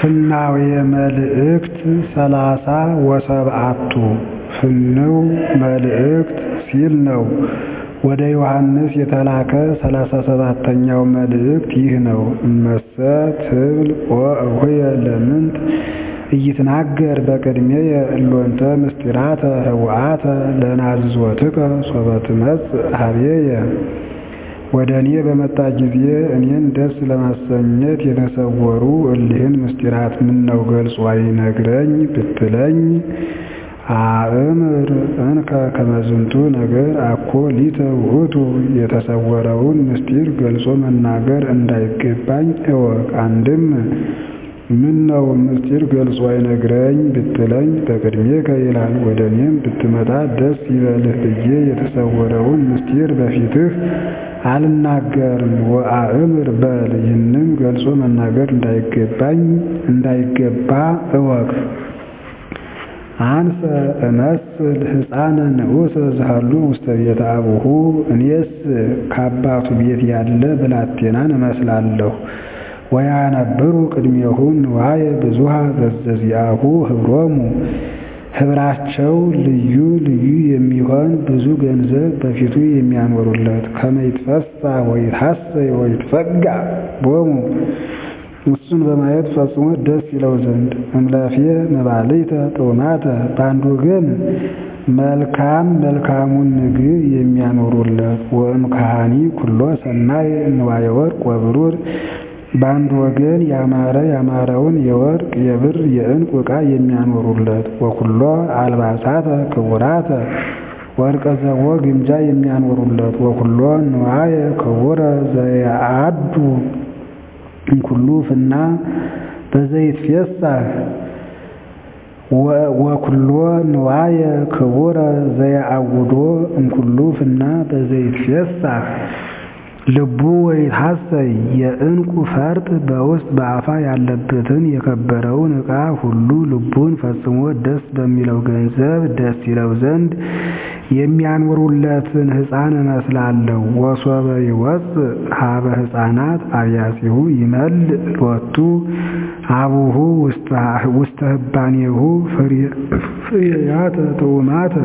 ፍናውየ መልእክት ሰላሳ ወሰብዓቱ ፍንው መልእክት ሲል ነው። ወደ ዮሐንስ የተላከ ሠላሳ ሰባተኛው መልእክት ይህ ነው። እመሰ ትብል ወእሁየ ለምንት ኢይትናገር በቅድሜየ እሎንተ ምስጢራተ ህውአተ ለናዝዞትከ ሶበ ትመጽእ ኀቤየ ወደ እኔ በመጣ ጊዜ እኔን ደስ ለማሰኘት የተሰወሩ እሊህን ምስጢራት ምነው ገልጾ አይነግረኝ ብትለኝ አእምር እንከ ከመ ዝንቱ ነገር አኮ ሊተ ውእቱ የተሰወረውን ምስጢር ገልጾ መናገር እንዳይገባኝ እወቅ። አንድም ምነው ምስጢር ገልጾ አይነግረኝ ብትለኝ በቅድሜከ ይላል። ወደ እኔም ብትመጣ ደስ ይበልህ ብዬ የተሰወረውን ምስጢር በፊትህ አልናገርም ወአእምር በል። ይህንም ገልጾ መናገር እንዳይገባኝ እንዳይገባ እወቅ። አንሰ እመስል ሕፃነ ንዑሰ ዝሃሉ ውስተ ቤተ አቡሁ እኔስ ከአባቱ ቤት ያለ ብላቴናን እመስላለሁ። ወያነብሩ ቅድሜሁ ንዋየ ብዙኃ ዘዘዚአሁ ኅብሮሙ ኅብራቸው ልዩ ልዩ የሚሆን ብዙ ገንዘብ በፊቱ የሚያኖሩለት ከመ ይትፈሳህ ወይትሐሰይ ወይትፈግዕ ቦሙ እሱን በማየት ፈጽሞ ደስ ይለው ዘንድ እምላፌ መባልዕተ ጥዑማተ በአንድ ወገን መልካም መልካሙን ምግብ የሚያኖሩለት ወእምካሃኒ ኩሎ ሰናይ ንዋየ ወርቅ ወብሩር በአንድ ወገን ያማረ ያማረውን የወርቅ የብር የዕንቁ ዕቃ የሚያኖሩለት ወኩሎ አልባሳተ ክቡራተ ወርቀ ዘቦ ግምጃ የሚያኖሩለት ወኩሎ ንዋየ ክቡረ ዘየአዱ እምኩሉ ፍና በዘይትፌሳህ ወኩሎ ንዋየ ክቡረ ዘየአውዶ እምኩሉ ፍና በዘይትፌሳህ ልቡ ወይትሐሰይ የዕንቁ ፈርጥ በውስጥ በአፋ ያለበትን የከበረውን ዕቃ ሁሉ ልቡን ፈጽሞ ደስ በሚለው ገንዘብ ደስ ይለው ዘንድ የሚያኖሩለትን ሕፃን እመስላለሁ። ወሶበ ይወፅእ ሀበ ሕፃናት አብያሲሁ ይመልእ ሎቱ አቡሁ ውስተ ህባኔሁ ፍሬያተ ጥዑማተ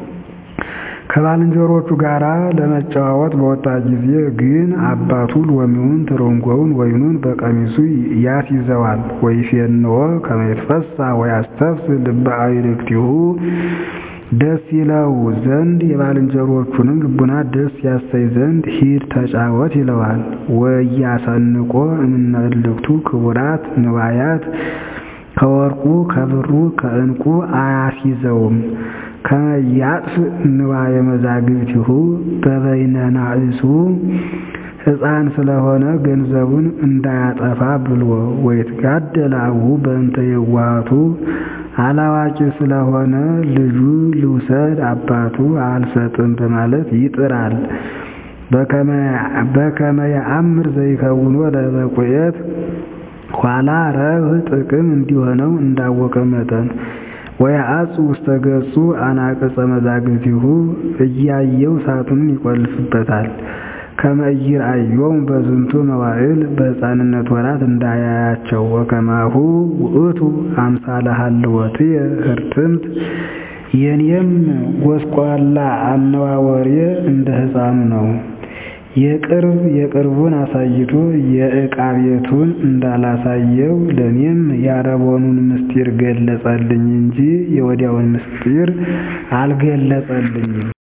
ከባልንጀሮቹ ጋር ለመጨዋወት በወጣ ጊዜ ግን አባቱ ሎሚውን፣ ትርንጎውን፣ ወይኑን በቀሚሱ ያስይዘዋል። ወይፌንዎ ከመ ይትፈሳህ ወያስተፍስህ ልበ አዕርክቲሁ ደስ ይለው ዘንድ የባልንጀሮቹንም ልቡና ደስ ያሰይ ዘንድ ሂድ ተጫወት ይለዋል። ወያሰንቆ እምነ እልክቱ ክቡራት ንዋያት ከወርቁ ከብሩ ከዕንቁ አያስይዘውም። ከመ ያጥፍእ ንዋየ መዛግብቲሁ በበይነ ናእሱ ሕፃን ስለሆነ ገንዘቡን እንዳያጠፋ ብሎ ወይትጋደል አቡሁ በእንተ የዋሃቱ አላዋቂ ስለሆነ ልጁ ልውሰድ አባቱ አልሰጥም በማለት ይጥራል። በከመ የአምር ዘይከውኖ ለበቁኤት ኋላ ረብህ ጥቅም እንዲሆነው እንዳወቀ መጠን ወያአጽ ውስተ ገጹ አናቅጸ መዛግብቲሁ እያየው ሳጥኑን ይቆልፍበታል። ከመ ኢይርአዮሙ በዝንቱ መዋዕል በሕፃንነት ወራት እንዳያያቸው ወከማሁ ውእቱ አምሳለ ሀልወትየ ህርትምት የኔም ጎስቋላ አነዋወሬ እንደ ሕፃኑ ነው። የቅርብ የቅርቡን አሳይቶ የዕቃ ቤቱን እንዳላሳየው ለእኔም የአረቦኑን ምስጢር ገለጸልኝ እንጂ የወዲያውን ምስጢር አልገለጸልኝም።